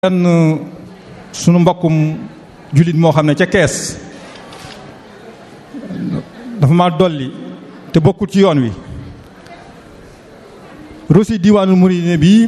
benn sunu mbokkum jullit moo xam ne ca kees dafa ma dolli te bokkul ci yoon wi rosi diwaanul muridine bii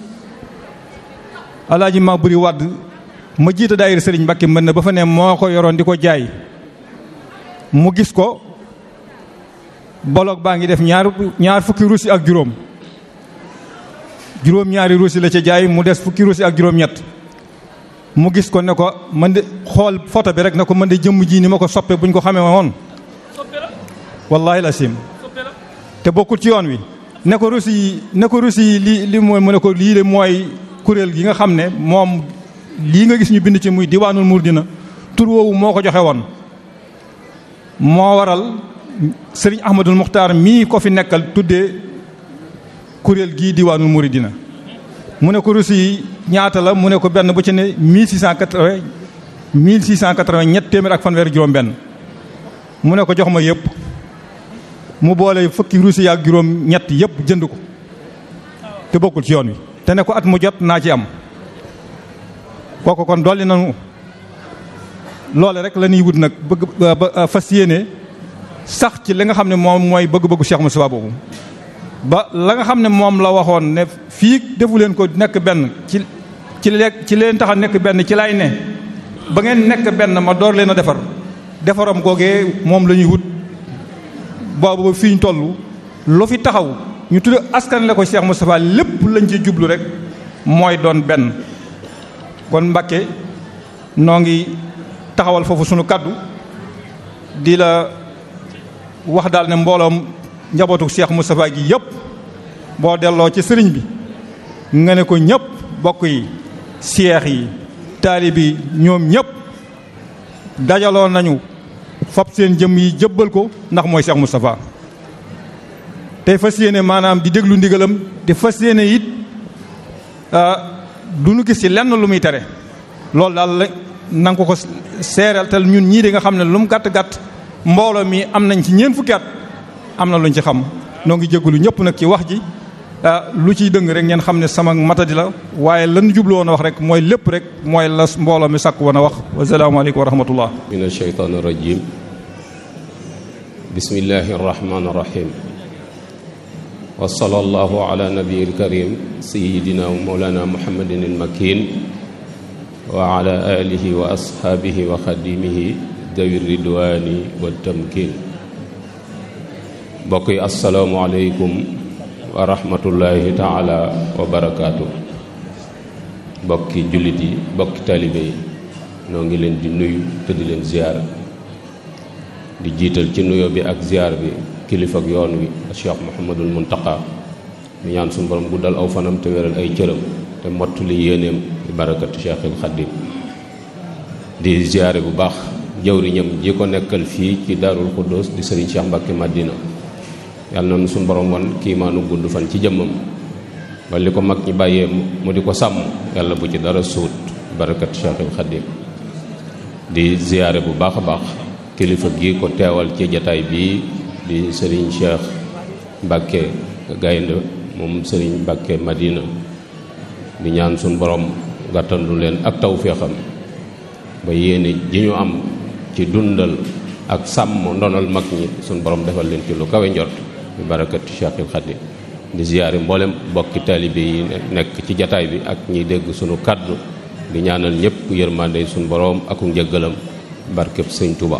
alaaji ma buri wadd ma jiite daayira sëriñ Mbàkke mën na ba fa ne moo ko yoroon di ko jaay mu gis ko boloog baa ngi def ñaar ñaar fukki rosi ak juróom juróom ñaari rosi la ca jaay mu des fukki rosi ak juróom ñett mu gis ko ne ko man de xool photo bi rek ne ko man de jëmm ji ni ma ko soppe buñ ko xamee woon wallaahi la sim te bokkul ci yoon wi ne ko rosi yi ne ko rosi yi li li mooy mu ne ko lii de mooy kuréel gi nga xam ne moom lii nga gis ñu bind ci muy diwaanul murdina tur woowu moo ko joxe woon moo waral sëriñ ahmadul muxtaar mii ko fi nekkal tuddee kuréel gii diwaanul muridina mu ne ko rosi yi ñaata la mu ne ko benn bu ci ne 1680 1680 ñett téeméer ak fanweer juróom benn mu ne ko jox ma yëpp mu boole fukki rosi ak juróom ñett yëpp jënd ko te bokkul ci yoon wi te ne ko at mu jot naa ci am kooku kon dolli nañu loole rek la ñuy wut nag bëgg fas yéene sax ci li nga xam ne moom mooy bëgg-bëggu Cheikh Moustapha boobu ba la nga xam ne moom la waxoon ne fii defu leen ko nekk benn ci ci leen ci leen tax a nekk benn ci lay ne ba ngeen nekk benn ma door leen a defar defaram googee moom la ñuy wut boobu ba fii ñu toll lu fi taxaw ñu tudd askan la ko Cheikh Moustapha lépp lañ ci jublu rek mooy doon benn kon Mbàkke noo ngi taxawal foofu sunu kaddu di la wax daal ne mbooloom njabootu Cheikh Moustapha gi yëpp boo delloo ci sëriñ bi nga ne ko ñëpp bokk yi seex yi taalib yi ñoom ñëpp dajaloo nañu fab seen jëm yi jëbbal ko ndax mooy Cheikh Moustapha tey fas yéene maanaam di déglu ndigalam di fas yéene it du nu gis ci lenn lu muy tere loolu daal la nanga ko ko seereel te ñun ñii di nga xam ne lu mu gàtt gàtt mbooloo mi am nañ ci ñeent fukki at am na luñ ci xam noo ngi jégalu ñëpp nag ci wax ji lu ciy dëng rek ngeen xam ne sama matadi la waaye lan jublu woon a wax rek mooy lépp rek mooy la mbooloo mi sàkk woon a wax wasalaamaaleykum wa rahmatullah min alsheytaan irrajim bismillahi arrahman irrahim wa sallallahu ala nabiyi alkarim sayidina wa mawlana muhammadin almakin wa ala alihi wa ashaabihi wa xadimihi dawi ridwani wa tamkin mbokk yi asalaamualeykum wa rahmatullahi taala wa barakaatu mbokki jullit yi mbokki taalibe yi noo ngi leen di nuyu te di leen ziyaar di jiital ci nuyo bi ak ziyaar bi kilifa ak yoon wi Cheikh Mouhamadul Muntaqa mi ñaan suñu borom guddal aw fanam te wéral ay cëram te mottali yéeneem di barakatu Cheikhul Xaddim di ziyaare bu baax jawriñam ji ko nekkal fii ci Daarul Xuddoos di Sëriñ Cheikh Mbàkke Madina yàlla na suñu borom woon kii maanu gudd fan ci jëmmam ba li ko mag ñi bàyyee mu di ko sàmm yàlla bu ci dara suut barakat Cheikhul Xaddim di ziyaare bu baax a baax kilifa gi ko teewal ci jataay bii di sëriñ Cheikh Mbàkke Gaynde moom sëriñ Mbàkke Madina di ñaan suñu borom gàttandu leen ak tawféexam ba yéene ji ñu am ci dundal ak sàmm ndonal mag ñi suñu borom defal leen ci lu kawe njort bi barakati Cheikhul Xaddim di ziyaare mboolem bokki taalibe yi nekk ci jataay bi ak ñiy dégg sunu kaddu di ñaanal ñëpp yërmande suñu borom aku njëggalam barkeb sëñ Tuba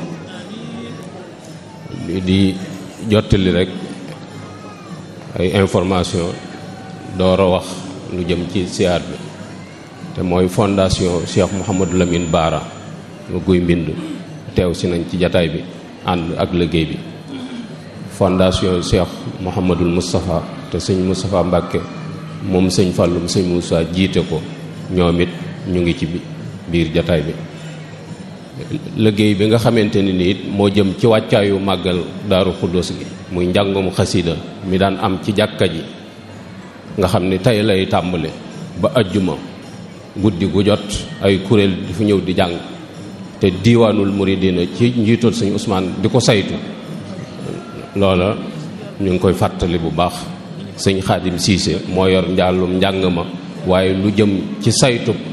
di jottali rek ay information door a wax lu jëm ci siyaar bi te mooy fondation Cheikh Mouhamadou Lamine Baara lu guy mbind teew si nañ ci jataay bi ànd ak liggéey bi fondation Cheikh Mouhamadul Moustapha te sëñ Moustapha Mbàkke moom sëñ Fàllum sëñ Moussa jiite ko ñoom it ñu ngi ci biir jataay bi liggéey bi nga xamante ni ni it moo jëm ci wàccaayu màggal daaru xuddoos gi muy njàngum xasida mi daan am ci jàkka ji nga xam ni tey lay tàmbale ba ajjuma guddi gu jot ay kuréel di fu ñëw di jàng te diiwaanul muridina ci njiitul sëñ Ousmane di ko saytu loola ñu ngi koy fàttali bu baax sëñ Xaadim Siise moo yor njàllum njàng ma waaye lu jëm ci saytu